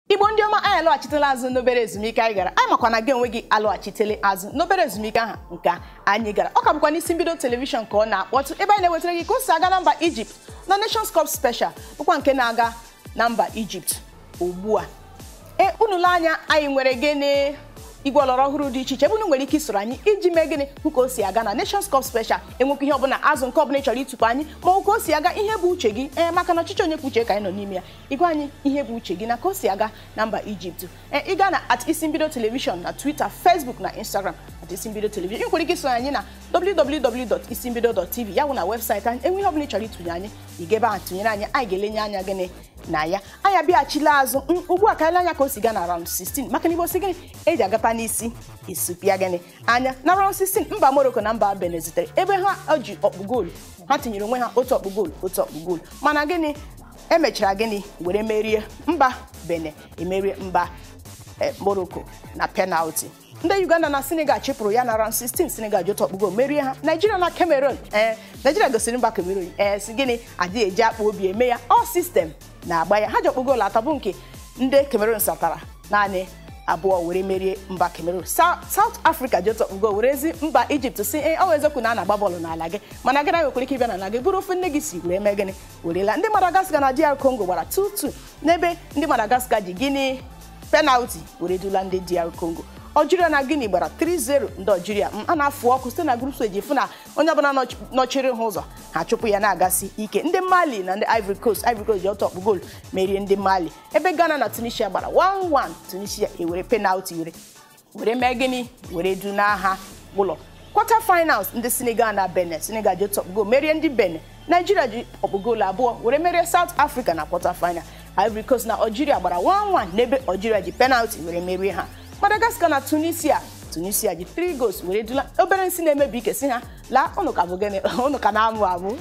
igbo ndị ọma anyị alọghachitela azụ n'obere ezumike anyị gara anyị makwa na gị onwe gị alọghachitele azụ n'obere ezumike ahụ nke anyị gara ọ ka bụkwa n'isi mbido telivishọn ka ọ na-akpọtụ ebe anyị na-ewetara gị ka o si aga na mba ijipt na Nations Cup Special bụkwa nke na-aga na mba ijipt ugbu a e unule anya anyị nwere gịnị igwe ọlọrọ ọhụrụ dị iche iche ebe unu nwere ike isoro anyị iji mee gịnị hụ ka o si aga na Nations Cup Special enwekwa ihe ọbụla azụ nke ọbụla ị chọrọ ịtụpụ anyị ma ọ ka o si aga ihe bụ uche gị ee maka na ọchịchị onye kwuche ka anyị nọ n'ime ya ịgwa anyị ihe bụ uche gị na ka o si aga na mba Ijipt ee ị gaa na at isi mbido telivishọn na Twitter Facebook na Instagram at isi mbido telivishọn ị nwere ike isoro anyị na www.isimbido.tv ya bụ na webụsaịtị anyị enwe ihe ọbụla ị chọrọ ịtụnye anyị ị ga ebe ahụ tụnyere anyị anyị ga-elenye anya gịnị na ya anyị abịaghachila azụ ugbu a ka ele anya ka o si gaa na round 16 maka na igbo si gịnị eji agata n'isi isupịa gịnị anya na round 16 mba Morocco na mba Benin zitere ebe ha ji ọkpụ goolu ha tinyere onwe ha otu ọkpụ goolu otu ọkpụ goolu mana gịnị emechara gịnị were merie mba Benin emerie mba Morocco na penalti ndị Uganda na Senegal chịpụrụ ya na round 16 Senegal ji otu ọkpụgo merie ha Nigeria na Cameroon ee Nigeria gosiri mba Cameroon ee si gịnị adịghị eji akpa obi eme ya ọ sistem na-agba ya ha ji ọkpụgoolu atọ bụ nke ndị Cameroon satara naanị abụọ were merie mba Cameroon South Africa ji otu ọkpụgo werezi mba Egypt si ee ọ eziokwu na a na-agba bọọlụ n'ala gị mana gị naghị nwekwara ike ịbịa n'ala gị bụrụ ofe nne gị si were mee gịnị werela ndị Madagascar na DR Congo gbara 2-2 n'ebe ndị Madagascar ji gịnị penalti were dula ndị DR Congo Algeria na Guinea gbara 3-0 ndị Algeria a na-afụ ọkụ site na group stage fụ na onye ọbụla nọchiri ha ụzọ ha chụpụ ya na-agasị ike ndị Mali na ndị Ivory Coast Ivory Coast ji ọtọ ọkpụ goolu merie ndị Mali ebe Ghana na Tunisia gbara 1-1 Tunisia ewere penalti were were mee gịnị were du n'agha ụlọ quarter finals ndị Senegal na Benin Senegal ji otu ọkpụ goolu merie ndị Benin Nigeria ji ọkpụ goolu abụọ were merie South Africa na quarter final Ivory Coast na Algeria gbara 1-1 n'ebe Algeria ji penalti were merie ha Madagascar na Tunisia Tunisia ji 3 goals were dula obere nsị na-emebi ike si ha laa ụnụ ka bụ gịnị ụnụ ka na-amụ amụ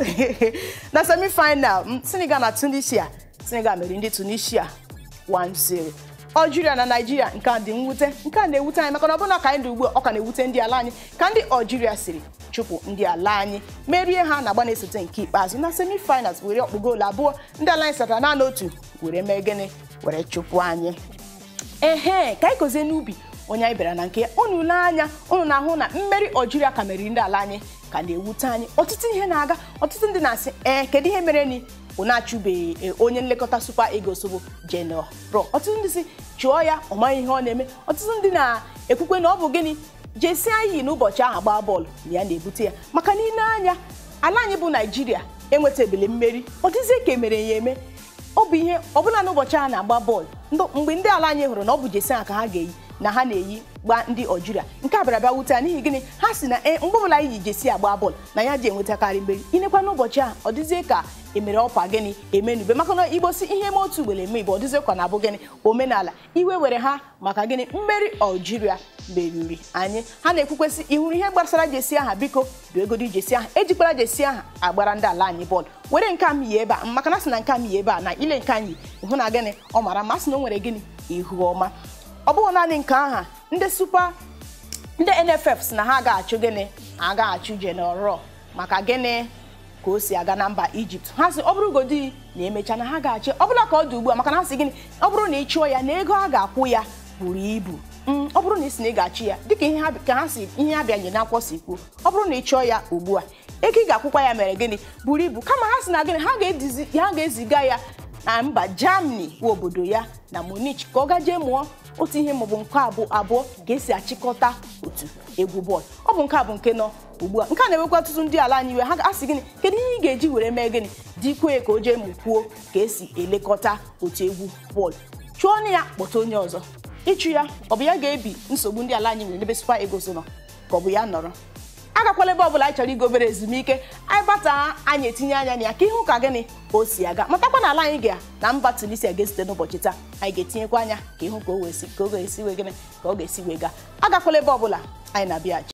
na semi-final Senegal na Tunisia Senegal meriri ndị Tunisia 1-0 Algeria na Nigeria nke a dị mwute nke a na-ewute anyị maka na ọbụna ka anyị dị ugbu a ọ ka na-ewute ndị ala anyị ka ndị Algeria siri chụpụ ndị ala anyị merie ha na agba na-esote nke ikpeazụ na semi-finals were ọkpụ goolu abụọ ndị ala anyị satara naanị otu were mee gịnị were chụpụ anyị ehe ka anyị kozie n'ubi onye anyị bịara na nke ya unu lee anya unu na-ahụ na mmeri Algeria ka meriri ndị ala anyị ka na-ewute anyị ọtụtụ ihe na-aga ọtụtụ ndị na-asị ee kedu ihe mere ni ụ na-achụbeghị onye nlekọta Super Eagles bụ General ọtụtụ ndị si chụọ ya ọ maghị ihe ọ na-eme ọtụtụ ndị na-ekwukwe na ọ bụ gịnị jesi anyị n'ụbọchị ahụ gbaa bọọlụ na ya na-ebute ya maka n'ile anya ala anyị bụ Naijiria enwetabele mmeri ọ dịzie ka emere ya eme ọ bụ ihe ọbụla n'ụbọchị a na-agba bọọlụ mgbe ndị ala anyị hụrụ na ọ bụ jesi ha ka ha ga-eyi na ha na-eyi gba ndị Algeria nke a bịara bịa wute n'ihi gịnị ha si na ee mgbe ọbụla anyị ji jesi agba bọọlụ na ya ji enwetakarị mmeri inekwa n'ụbọchị a ọ dịzie ka emere ọkwa gịnị emenube maka na igbo si ihe eme otu ugboro eme igbo ọ dịzie ka na-abụ gịnị omenala iwe were ha maka gịnị mmeri Algeria meriri anyị ha na-ekwukwesị ịhụrụ ihe gbasara jesi aha biko du egodi jesi aha ejikwara jesi aha agbara ndị ala anyị bọọlụ were nke m yi ebe a maka na sị na nke m yi ebe a na ile nke anyị ịhụ na gịnị ọ mara mma sị na o nwere gịnị ihu ọma ọ bụghị naanị nke aha ndị super ndị NFF si na ha ga-achụ gịnị ha ga-achụ General maka gịnị ka o si aga na mba Ijipt ha si ọ bụrụ godi na emecha na ha ga-achị ọ bụla ka ọ dị ugbu a maka na ha si gịnị ọ bụrụ na ị chụọ ya na ego a ga-akwụ ya buru ibu ọ bụrụ na ị si na ị ga-achị ya dịka ihe ka ha si ihe abịanye n'akwụkwọ si kwuo ọ bụrụ na ị chụọ ya ugbu a ego ị ga-akwụkwa ya mere gịnị buru ibu kama ha si na gịnị ha ga-eziga ya na mba Germany bụ obodo ya na Munich ka ọ gajee mụọ otu ihe maọbụ nke abụọ abụọ ga-esi achịkọta otu egwu bọọlụ ọ bụ nke a bụ nke nọ ugbu a nke a na-ewekwa ọtụtụ ndị ala anyị iwe ha ga-asị gịnị kedu ihe ị ga-eji were mee gịnị dịkwee ka o jee mụkwuo ka esi elekọta otu egwu bọọlụ chụọ na ya kpọta onye ọzọ ịchụ ya ọ bụ ya ga-ebi nsogbu ndị ala anyị nwere n'ebe Super Eagles nọ ka ọ bụ ya nọrọ agakwala ebe ọbụla anyị chọrọ igo obere ezumike anyị bata anyị etinye anya na ya ka ịhụ ka gịnị o si aga matakwa na ala anyị ga na mba Tunisia ga-esite n'ụbọchị taa anyị ga-etinyekwa anya ka ịhụ ka o ga-esi wee gịnị ka ọ ga-esi wee gaa agakwala ebe ọbụla anyị na-abịaghachi